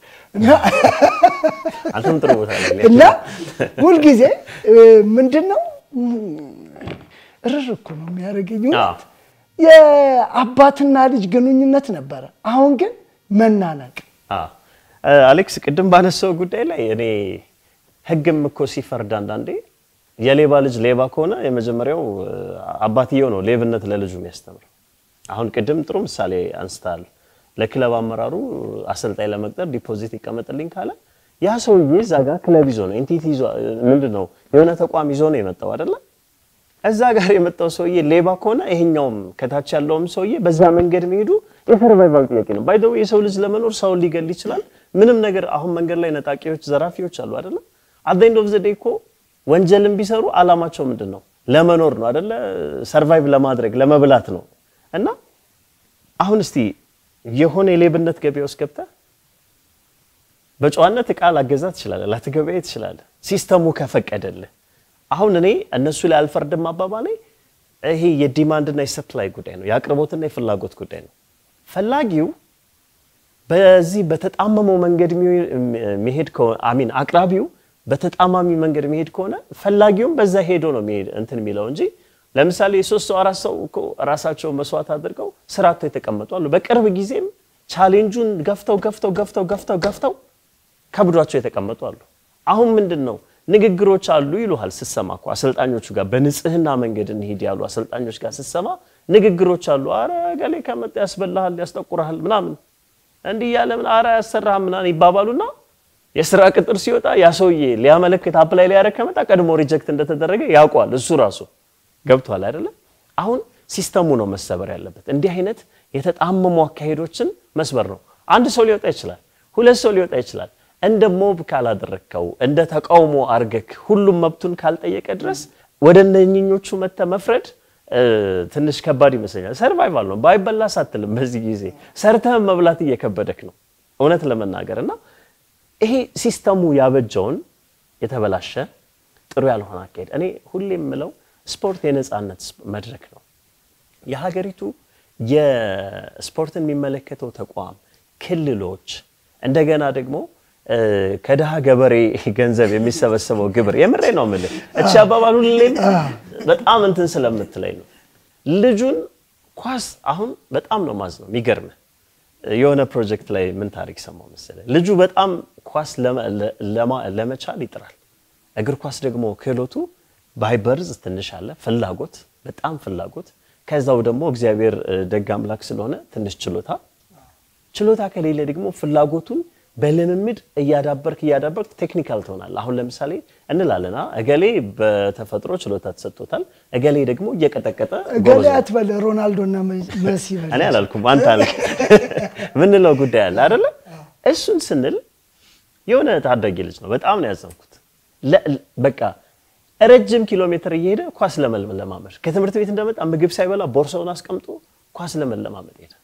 አንተም ጥሩ ቦታ ላይ እና ሁልጊዜ ምንድን ነው እርር እኮ ነው የሚያደርገኝ። እውነት የአባትና ልጅ ግንኙነት ነበረ። አሁን ግን መናነቅ። አሌክስ ቅድም ባነሳው ጉዳይ ላይ እኔ ህግም እኮ ሲፈርድ አንዳንዴ የሌባ ልጅ ሌባ ከሆነ የመጀመሪያው አባትየው ነው ሌብነት ለልጁ የሚያስተምር። አሁን ቅድም ጥሩ ምሳሌ አንስታል። ለክለብ አመራሩ አሰልጣኝ ለመቅጠር ዲፖዚት ይቀመጥልኝ ካለ ያ ሰውዬ እዛ ጋር ክለብ ይዞ ነው ኤንቲቲ ይዞ ምንድን ነው የሆነ ተቋም ይዞ ነው የመጣው አይደለ? እዛ ጋር የመጣው ሰውዬ ሌባ ከሆነ ይሄኛውም ከታች ያለውም ሰውዬ በዛ መንገድ መሄዱ የሰርቫይቫል ጥያቄ ነው። ባይ ዘ ዌይ የሰው ልጅ ለመኖር ሰውን ሊገል ይችላል። ምንም ነገር አሁን መንገድ ላይ ነጣቂዎች፣ ዘራፊዎች አሉ አይደለ? አት ኤንድ ኦፍ ዘ ዴይ እኮ ወንጀልን ቢሰሩ አላማቸው ምንድን ነው? ለመኖር ነው አይደለ? ሰርቫይቭ ለማድረግ ለመብላት ነው። እና አሁን እስቲ የሆነ የሌብነት ገበያ ውስጥ ገብተህ በጨዋነት እቃ ላገዛ ትችላለህ፣ ላትገበያ ትችላለህ፣ ሲስተሙ ከፈቀደልህ። አሁን እኔ እነሱ ላይ አልፈርድም አባባሌ ይሄ የዲማንድና የሰፕላይ ጉዳይ ነው፣ የአቅርቦትና የፍላጎት ጉዳይ ነው። ፈላጊው በዚህ በተጣመመው መንገድ የሚሄድ ከሆነ አሚን አቅራቢው በተጣማሚ መንገድ የሚሄድ ከሆነ ፈላጊውም በዛ ሄዶ ነው የሚሄድ እንትን የሚለው እንጂ ለምሳሌ የሶስት ሰው አራት ሰው እኮ ራሳቸው መስዋዕት አድርገው ስራ አጥተው የተቀመጡ አሉ። በቅርብ ጊዜም ቻሌንጁን ገፍተው ገፍተው ገፍተው ገፍተው ገፍተው ከብዷቸው የተቀመጡ አሉ። አሁን ምንድን ነው ንግግሮች አሉ ይሉሃል ስትሰማ እኮ አሰልጣኞቹ ጋር በንጽህና መንገድ እንሂድ ያሉ አሰልጣኞች ጋር ስትሰማ ንግግሮች አሉ። አረ ገሌ ከመጣ ያስበላሃል፣ ያስጠቁረሃል ምናምን እንዲህ እያለ ምን አረ ያሰራህ ምናምን ይባባሉና የስራ ቅጥር ሲወጣ ያ ሰውዬ ሊያመለክት አፕላይ ሊያደርግ ከመጣ ቀድሞ ሪጀክት እንደተደረገ ያውቀዋል እሱ ራሱ ገብቷል አይደለም። አሁን ሲስተሙ ነው መሰበር ያለበት። እንዲህ አይነት የተጣመሙ አካሄዶችን መስበር ነው። አንድ ሰው ሊወጣ ይችላል፣ ሁለት ሰው ሊወጣ ይችላል። እንደ ሞብ ካላደረግከው እንደ ተቃውሞ አርገክ ሁሉም መብቱን ካልጠየቀ ድረስ ወደ እነኝኞቹ መተ መፍረድ ትንሽ ከባድ ይመስለኛል። ሰርቫይቫል ነው ባይበላስ አትልም። በዚህ ጊዜ ሰርተህም መብላት እየከበደክ ነው እውነት ለመናገር እና ይሄ ሲስተሙ ያበጀውን የተበላሸ ጥሩ ያልሆነ አካሄድ እኔ ሁሌ የምለው ስፖርት የነፃነት መድረክ ነው። የሀገሪቱ የስፖርትን የሚመለከተው ተቋም፣ ክልሎች እንደገና ደግሞ ከድሃ ገበሬ ገንዘብ የሚሰበሰበው ግብር የምሬ ነው የምልህ። እቺ አባባል ሁሌም በጣም እንትን ስለምትለኝ ነው። ልጁን ኳስ አሁን በጣም ነው ማዝ ነው የሚገርምህ የሆነ ፕሮጀክት ላይ ምን ታሪክ ሰማው መሰለህ? ልጁ በጣም ኳስ ለመቻል ይጥራል። እግር ኳስ ደግሞ ክህሎቱ ባይበርዝ ትንሽ አለ ፍላጎት፣ በጣም ፍላጎት። ከዛው ደግሞ እግዚአብሔር ደግ አምላክ ስለሆነ ትንሽ ችሎታ፣ ችሎታ ከሌለ ደግሞ ፍላጎቱን በልምምድ እያዳበርክ እያዳበርክ ቴክኒካል ትሆናለህ። አሁን ለምሳሌ እንላለና እገሌ በተፈጥሮ ችሎታ ተሰጥቶታል፣ እገሌ ደግሞ እየቀጠቀጠ እገሌ አትበል፣ ሮናልዶና መሲ በል። እኔ አላልኩም አንተ አልክ ምንለው ጉዳይ አለ አይደለ? እሱን ስንል የሆነ ታዳጊ ልጅ ነው። በጣም ነው ያዘንኩት። በቃ ረጅም ኪሎ ሜትር እየሄደ ኳስ ለመለማመድ ከትምህርት ቤት እንደመጣ ምግብ ሳይበላ ቦርሳውን አስቀምጦ ኳስ ለመለማመድ ሄደ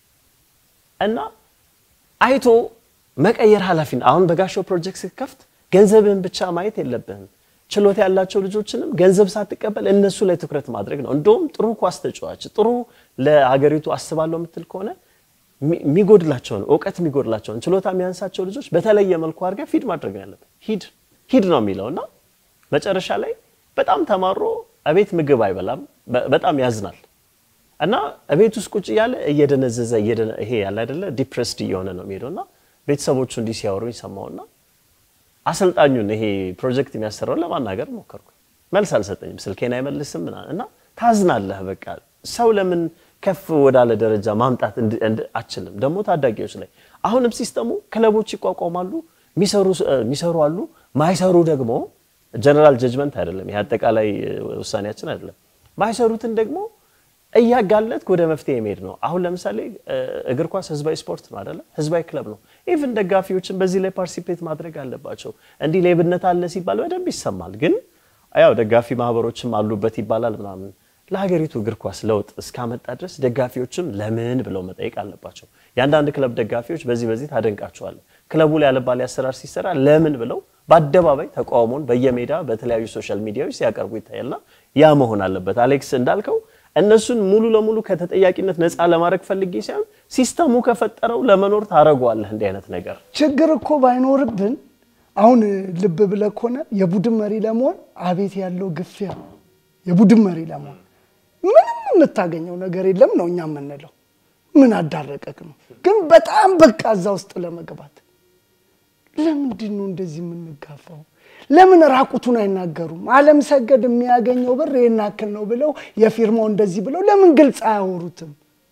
እና አይቶ መቀየር ኃላፊነት አሁን በጋሻው ፕሮጀክት ስትከፍት ገንዘብህን ብቻ ማየት የለብህም። ችሎታ ያላቸው ልጆችንም ገንዘብ ሳትቀበል እነሱ ላይ ትኩረት ማድረግ ነው። እንደውም ጥሩ ኳስ ተጫዋች ጥሩ ለሀገሪቱ አስባለሁ የምትል ከሆነ የሚጎድላቸውን እውቀት የሚጎድላቸውን ችሎታ የሚያንሳቸው ልጆች በተለየ መልኩ አድርገህ ፊድ ማድረግ ነው ያለብህ። ሂድ ሂድ ነው የሚለው እና መጨረሻ ላይ በጣም ተማሮ እቤት ምግብ አይበላም፣ በጣም ያዝናል እና እቤት ውስጥ ቁጭ እያለ እየደነዘዘ ይሄ ያለ አይደለ ዲፕሬስድ እየሆነ ነው የሚሄደው እና ቤተሰቦቹ እንዲህ ሲያወሩኝ ሰማውና አሰልጣኙን ይሄ ፕሮጀክት የሚያሰራውን ለማናገር ሞከርኩ። መልስ አልሰጠኝም፣ ስልኬን አይመልስም ምናምን እና ታዝናለህ። በቃ ሰው ለምን ከፍ ወዳለ ደረጃ ማምጣት አችልም? ደግሞ ታዳጊዎች ላይ አሁንም ሲስተሙ ክለቦች ይቋቋማሉ፣ የሚሰሩ አሉ፣ ማይሰሩ ደግሞ ጀነራል ጀጅመንት አይደለም፣ ይሄ አጠቃላይ ውሳኔያችን አይደለም። ማይሰሩትን ደግሞ እያጋለጥክ ወደ መፍትሄ የሚሄድ ነው። አሁን ለምሳሌ እግር ኳስ ህዝባዊ ስፖርት ነው አይደለ? ህዝባዊ ክለብ ነው። ኢቭን ደጋፊዎችን በዚህ ላይ ፓርቲሲፔት ማድረግ አለባቸው። እንዲህ ሌብነት አለ ሲባል በደንብ ይሰማል። ግን ያው ደጋፊ ማህበሮችም አሉበት ይባላል ምናምን። ለሀገሪቱ እግር ኳስ ለውጥ እስካመጣ ድረስ ደጋፊዎችም ለምን ብለው መጠየቅ አለባቸው። የአንዳንድ ክለብ ደጋፊዎች በዚህ በዚህ ታደንቃቸዋል። ክለቡ ላይ ያለባሌ አሰራር ሲሰራ ለምን ብለው በአደባባይ ተቃውሞን በየሜዳ በተለያዩ ሶሻል ሚዲያዎች ሲያቀርቡ ይታያልና ያ መሆን አለበት። አሌክስ እንዳልከው እነሱን ሙሉ ለሙሉ ከተጠያቂነት ነፃ ለማድረግ ፈልጌ ሳይሆን ሲስተሙ ከፈጠረው ለመኖር ታደርገዋለህ። እንዲህ አይነት ነገር ችግር እኮ ባይኖርብን አሁን ልብ ብለህ ከሆነ የቡድን መሪ ለመሆን አቤት ያለው ግፊያ፣ የቡድን መሪ ለመሆን ምንም የምታገኘው ነገር የለም ነው እኛ የምንለው። ምን አዳረቀክ ነው ግን በጣም በቃ እዛ ውስጥ ለመግባት ለምንድን ነው እንደዚህ የምንጋፋው? ለምን ራቁቱን አይናገሩም? አለም ሰገድ የሚያገኘው ብር ይህን ያክል ነው ብለው የፊርማው እንደዚህ ብለው ለምን ግልጽ አያወሩትም?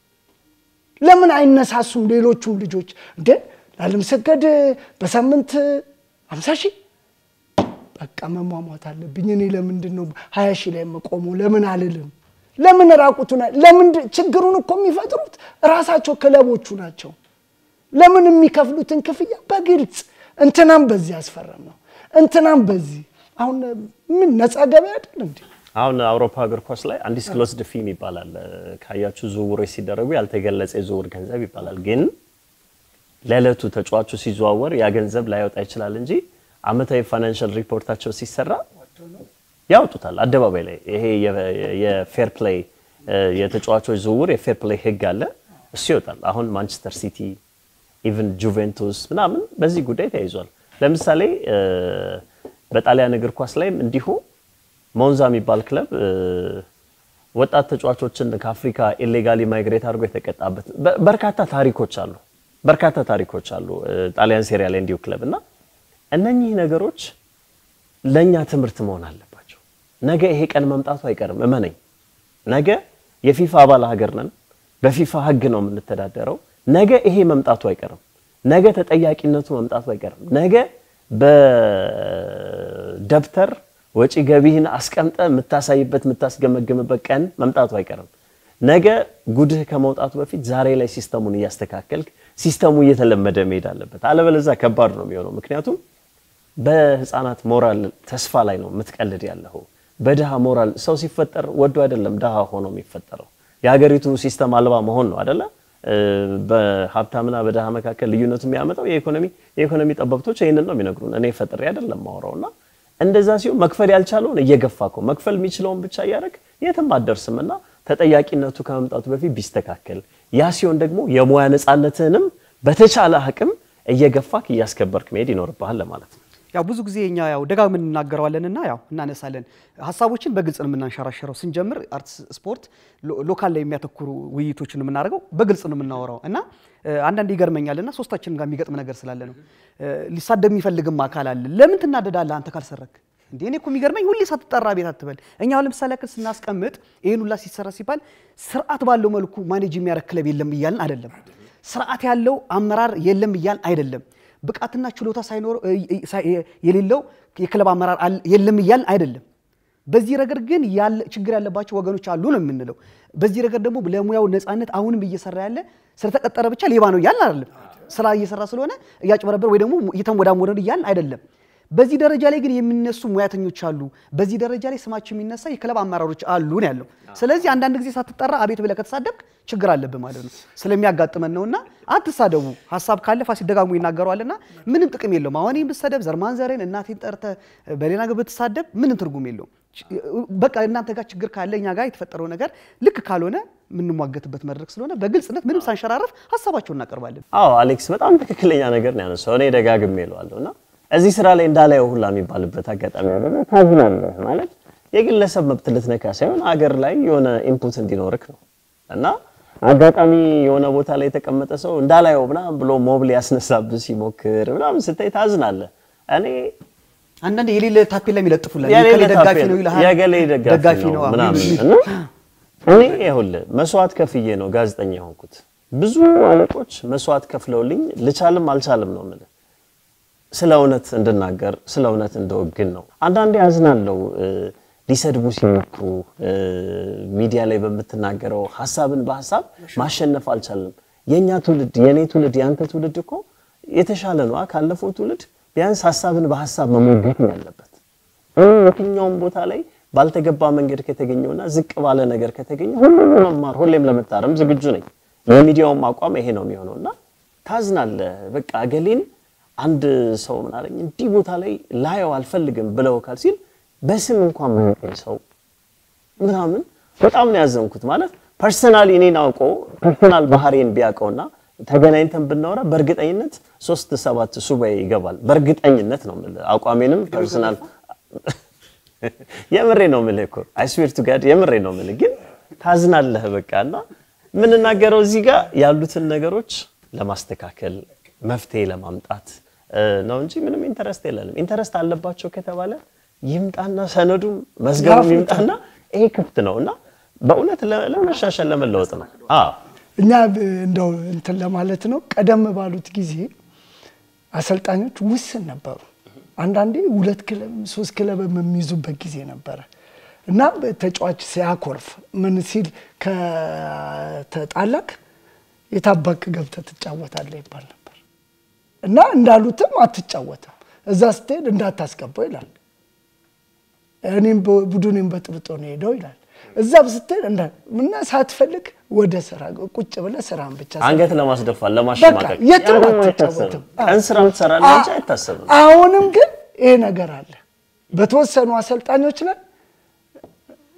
ለምን አይነሳሱም? ሌሎቹም ልጆች እንደ ለአለም ሰገድ በሳምንት አምሳ ሺህ በቃ መሟሟት አለብኝ እኔ ለምንድን ነው ሀያ ሺህ ላይ የምቆመው ለምን አልልም? ለምን ራቁቱን ለምን ችግሩን እኮ የሚፈጥሩት ራሳቸው ክለቦቹ ናቸው። ለምን የሚከፍሉትን ክፍያ በግልጽ እንትናም በዚህ ያስፈረም ነው እንትናም በዚህ አሁን ምን ነፃ ገበያ አይደል እንዴ? አሁን አውሮፓ እግር ኳስ ላይ አንዲስክሎስድ ፊም ይባላል። ካያችሁ ዝውውሮች ሲደረጉ ያልተገለጸ የዝውውር ገንዘብ ይባላል። ግን ለዕለቱ ተጫዋቹ ሲዘዋወር ያ ገንዘብ ላይወጣ ይችላል እንጂ አመታዊ ፋይናንሻል ሪፖርታቸው ሲሰራ ያወጡታል አደባባይ ላይ። ይሄ የፌር ፕሌይ የተጫዋቾች ዝውውር የፌር ፕሌይ ህግ አለ፣ እሱ ይወጣል። አሁን ማንቸስተር ሲቲ ኢቭን ጁቬንቱስ ምናምን በዚህ ጉዳይ ተያይዟል። ለምሳሌ በጣሊያን እግር ኳስ ላይም እንዲሁ ሞንዛ የሚባል ክለብ ወጣት ተጫዋቾችን ከአፍሪካ ኢሌጋሊ ማይግሬት አድርጎ የተቀጣበት በርካታ ታሪኮች አሉ። በርካታ ታሪኮች አሉ ጣሊያን ሴሪያ ላይ እንዲሁ ክለብ እና እነኚህ ነገሮች ለእኛ ትምህርት መሆን አለባቸው። ነገ ይሄ ቀን መምጣቱ አይቀርም፣ እመነኝ። ነገ የፊፋ አባል ሀገር ነን። በፊፋ ህግ ነው የምንተዳደረው። ነገ ይሄ መምጣቱ አይቀርም። ነገ ተጠያቂነቱ መምጣቱ አይቀርም። ነገ በደብተር ወጪ ገቢህን አስቀምጠ የምታሳይበት የምታስገመግምበት ቀን መምጣቱ አይቀርም። ነገ ጉድህ ከመውጣቱ በፊት ዛሬ ላይ ሲስተሙን እያስተካከልክ ሲስተሙ እየተለመደ መሄድ አለበት። አለበለዚያ ከባድ ነው የሚሆነው። ምክንያቱም በህፃናት ሞራል ተስፋ ላይ ነው የምትቀልድ ያለው። በድሃ ሞራል ሰው ሲፈጠር ወዶ አይደለም ድሃ ሆኖ የሚፈጠረው። የሀገሪቱ ሲስተም አልባ መሆን ነው አይደለ? በሀብታምና በድሃ መካከል ልዩነቱ የሚያመጣው የኢኮኖሚ የኢኮኖሚ ጠበብቶች ይህንን ነው የሚነግሩን። እኔ ፈጥሬ አይደለም ማውራው እና እንደዛ ሲሆን መክፈል ያልቻለውን እየገፋ እኮ መክፈል የሚችለውን ብቻ እያደረግ የትም አትደርስም እና ተጠያቂነቱ ከመምጣቱ በፊት ቢስተካከል፣ ያ ሲሆን ደግሞ የሙያ ነፃነትህንም በተቻለ አቅም እየገፋክ እያስከበርክ መሄድ ይኖርብሃል ለማለት ነው። ያው ብዙ ጊዜ እኛ ያው ደጋግመን እናገረዋለንና ያው እናነሳለን ሀሳቦችን በግልጽ ነው የምናንሸራሸረው። ስንጀምር አርት ስፖርት ሎካል ላይ የሚያተኩሩ ውይይቶችን የምናደርገው በግልጽ ነው የምናወራው እና አንዳንድ ይገርመኛልና ሶስታችንም ጋር የሚገጥም ነገር ስላለ ነው። ሊሳደብ የሚፈልግም አካል አለ። ለምን ትናደዳለህ አንተ ካልሰረክ? እንዴ እኔ እኮ የሚገርመኝ ሁሌ ሳትጠራ ቤት አትበል። እኛ አሁን ለምሳሌ ያክል ስናስቀምጥ ይህን ሁላ ሲሰራ ሲባል ስርዓት ባለው መልኩ ማኔጅ የሚያደርግ ክለብ የለም እያልን አይደለም። ስርዓት ያለው አመራር የለም እያልን አይደለም። ብቃትና ችሎታ ሳይኖረው የሌለው የክለብ አመራር የለም እያልን አይደለም። በዚህ ረገድ ግን ችግር ያለባቸው ወገኖች አሉ ነው የምንለው። በዚህ ረገድ ደግሞ ለሙያው ነፃነት አሁንም እየሰራ ያለ ስለተቀጠረ ብቻ ሌባ ነው እያልን አይደለም። ስራ እየሰራ ስለሆነ እያጭበረበር ወይ ደግሞ እየተንወዳወደ እያልን አይደለም። በዚህ ደረጃ ላይ ግን የሚነሱ ሙያተኞች አሉ። በዚህ ደረጃ ላይ ስማቸው የሚነሳ የክለብ አመራሮች አሉ ነው ያለው። ስለዚህ አንዳንድ ጊዜ ሳትጠራ አቤት ብለህ ከተሳደብክ ችግር አለብህ ማለት ነው። ስለሚያጋጥመን ነውና አትሳደቡ። ሀሳብ ካለ ፋሲል ደጋግሞ ይናገረዋልና ምንም ጥቅም የለውም። አሁን ይህን ብትሰደብ ዘርማን ዘሬን እናቴን ጠርተህ በሌላ ነገር ብትሳደብ ምንም ትርጉም የለውም። በቃ እናንተ ጋር ችግር ካለ እኛ ጋር የተፈጠረው ነገር ልክ ካልሆነ የምንሟገትበት መድረክ ስለሆነ በግልጽነት ምንም ሳንሸራረፍ ሀሳባቸውን እናቀርባለን። አዎ አሌክስ በጣም ትክክለኛ ነገር ነው ያነሳው። እኔ ደጋግሜ እለዋለሁ እና እዚህ ስራ ላይ እንዳላየው ሁላ የሚባልበት አጋጣሚ አለ። ታዝናለህ ማለት የግለሰብ መብት ልትነካ ሳይሆን አገር ላይ የሆነ ኢንፑት እንዲኖርክ ነው እና አጋጣሚ የሆነ ቦታ ላይ የተቀመጠ ሰው እንዳላየው ምናምን ብሎ ሞብ ሊያስነሳብህ ሲሞክር ምናምን ስታይ ታዝናለህ። እኔ አንዳንድ የሌለ ታፔላ የሚለጥፉላል የሌለ የከሌ ደጋፊ ታፔላ- ነው ይልሃል። የገሌ ደጋፊ ነው አዎ፣ ምናምን የሚሉ- እና እኔ ይኸውልህ መስዋዕት ከፍዬ ነው ጋዜጠኛ የሆንኩት። ብዙ አለቆች መስዋዕት ከፍለውልኝ ልቻልም አልቻልም ነው የምልህ ስለ እውነት እንድናገር ስለ እውነት እንደወግን ነው። አንዳንዴ አዝናለው ሊሰድቡ ሲሞክሩ እ፣ ሚዲያ ላይ በምትናገረው ሀሳብን በሀሳብ ማሸነፍ አልቻልም። የእኛ ትውልድ የእኔ ትውልድ የአንተ ትውልድ እኮ የተሻለ ነው ካለፈው ትውልድ ቢያንስ ሀሳብን በሀሳብ መሞገት ነው ያለበት። እ፣ የትኛውም ቦታ ላይ ባልተገባ መንገድ ከተገኘውና ዝቅ ባለ ነገር ከተገኘ ሁሉም ለመማር ሁሌም ለመታረም ዝግጁ ነኝ። የሚዲያውም አቋም ይሄ ነው የሚሆነው እና ታዝናለህ። በቃ ገሌን አንድ ሰው ምን አለኝ እንዲህ ቦታ ላይ ላየው አልፈልግም ብለው ካል ሲል በስም እንኳን ማያውቀኝ ሰው ምናምን በጣም ነው ያዘንኩት። ማለት ፐርሰናሊ እኔን አውቆ ፐርሰናል ባህሪን ቢያውቀውና ተገናኝተን ብናወራ በእርግጠኝነት ሶስት ሰባት ሱባኤ ይገባል። በእርግጠኝነት ነው የምልህ አቋሜንም ፐርሰናል የምሬ ነው የምልህ እኮ አይ ስዌር ቱ ጋድ የምሬ ነው የምልህ። ግን ታዝናለህ በቃ እና የምንናገረው እዚህ ጋር ያሉትን ነገሮች ለማስተካከል መፍትሄ ለማምጣት እ፣ ነው እንጂ ምንም ኢንተረስት የለንም። ኢንተረስት አለባቸው ከተባለ ይምጣና ሰነዱም መዝገቡም ይምጣና ይሄ ክፍት ነው እና በእውነት ለ- ለመሻሻል ለመለወጥ ነው። አዎ እኛ ብ- እንደው እንትን ለማለት ነው። ቀደም ባሉት ጊዜ አሰልጣኞች ውስን ነበሩ። አንዳንዴ ሁለት ክለብ ሶስት ክለብ የሚይዙበት ጊዜ ነበረ እና ተጫዋች ሲያኮርፍ ምን ሲል ከተጣላክ የታባክ ገብተህ ትጫወታለህ ይባል ነበር እና እንዳሉትም አትጫወትም፣ እዛ ስትሄድ እንዳታስገባው ይላል። እኔም በ- ቡድኔም በጥብጦ ነው ሄደው ይላል። እዛም ስትሄድ እንዳ እና ሳትፈልግ ወደ ስራ ቁጭ ብለህ ስራን ብቻ ስራ። አንገት ለማስደፋት በቃ ለማሸማቀቅ የትም ያ ደግሞ አትጫወትም። አይታሰብም። ቀን ስራም ትሰራለህ እንጂ አይታሰብም። አሁንም ግን ይሄ ነገር አለ። በተወሰኑ አሰልጣኞች ላይ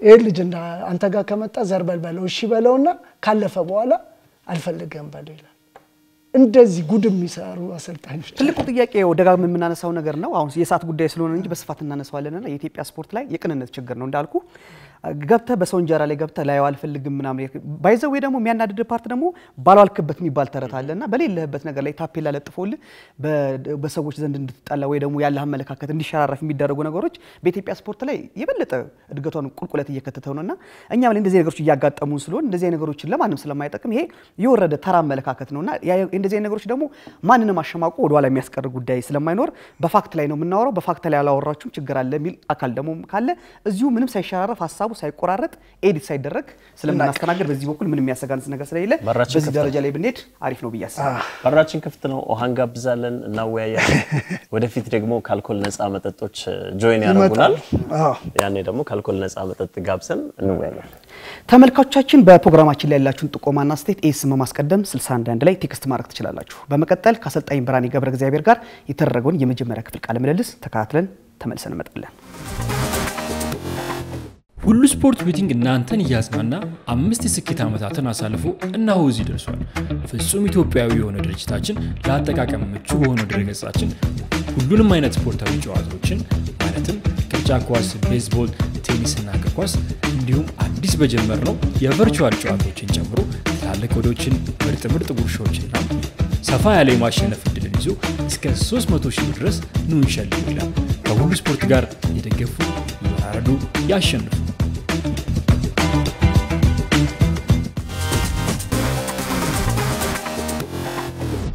ይህ ልጅ እንደ አንተ ጋር ከመጣ ዘር በል በለው እሺ በለውና ካለፈ በኋላ አልፈልገም በለው ይላል። እንደዚህ ጉድ የሚሰሩ አሰልጣኞች ትልቁ ጥያቄ ደጋግመን የምናነሳው ነገር ነው። አሁን የሰዓት ጉዳይ ስለሆነ እንጂ በስፋት እናነሳዋለንና የኢትዮጵያ ስፖርት ላይ የቅንነት ችግር ነው እንዳልኩ ገብተህ በሰው እንጀራ ላይ ገብተህ ላየው አልፈልግም ምናምን ባይዘው ወይ ደግሞ የሚያናድድ ፓርት ደግሞ ባልዋልክበት የሚባል ተረት አለና በሌለህበት ነገር ላይ ታፔላ ለጥፎልህ በሰዎች ዘንድ እንድትጠላ ወይ ደግሞ ያለህ አመለካከት እንዲሸራረፍ የሚደረጉ ነገሮች በኢትዮጵያ ስፖርት ላይ የበለጠ እድገቷን ቁልቁለት እየከተተው ነውና እኛም ላይ እንደዚህ ነገሮች እያጋጠሙን ስለሆን እንደዚህ ነገሮችን ለማንም ስለማይጠቅም ይሄ የወረደ ተራ አመለካከት ነውና እንደዚህ ነገሮች ደግሞ ማንንም አሸማቆ ወደኋላ የሚያስቀር ጉዳይ ስለማይኖር በፋክት ላይ ነው የምናወራው። በፋክት ላይ ያላወራችሁም ችግር አለ የሚል አካል ደግሞ ካለ እዚሁ ምንም ሳይሸራረፍ ሀሳቡ ሳይቆራረጥ ኤዲት ሳይደረግ ስለምናስተናገድ በዚህ በኩል ምንም የሚያሰጋንስ ነገር ስለሌለ በራችን በዚህ ክፍት ደረጃ ላይ ብንሄድ አሪፍ ነው ብዬ አስባለሁ። በራችን ክፍት ነው። ውሃ እንጋብዛለን፣ እናወያያለን። ወደፊት ደግሞ ከአልኮል ነፃ መጠጦች ጆይን ያደርጉናል። አዎ። ያኔ ደግሞ ከአልኮል ነፃ መጠጥ ጋብዘን እንወያያለን። ተመልካቾቻችን በፕሮግራማችን ላይ ያላችሁን ጥቆማና ስቴት ኤስ በማስቀደም 61 ላይ ቴክስት ማድረግ ትችላላችሁ። በመቀጠል ከአሰልጣኝ ብርሃኔ ገብረ እግዚአብሔር ጋር የተደረገውን የመጀመሪያ ክፍል ቃለ ምልልስ ተከታትለን ተመልሰን እንመጣለን። ሁሉ ስፖርት ቤቲንግ እናንተን እያዝናና አምስት የስኬት ዓመታትን አሳልፎ እነሆ እዚህ ደርሷል። ፍጹም ኢትዮጵያዊ የሆነ ድርጅታችን ለአጠቃቀም ምቹ በሆነው ድረገጻችን ሁሉንም አይነት ስፖርታዊ ጨዋታዎችን ማለትም ቅርጫት ኳስ፣ ቤዝቦል፣ ቴኒስና እግር ኳስ እንዲሁም አዲስ በጀመርነው የቨርቹዋል ጨዋታዎችን ጨምሮ ትላልቅ ወዶችን፣ ምርጥ ምርጥ ጉርሻዎችና ሰፋ ያለ የማሸነፍ እድልን ይዞ እስከ 300 ሺህ ብር ድረስ ኑ እንሸልም ይላል። ከሁሉ ስፖርት ጋር የደገፉ ይወራረዱ፣ ያሸንፉ።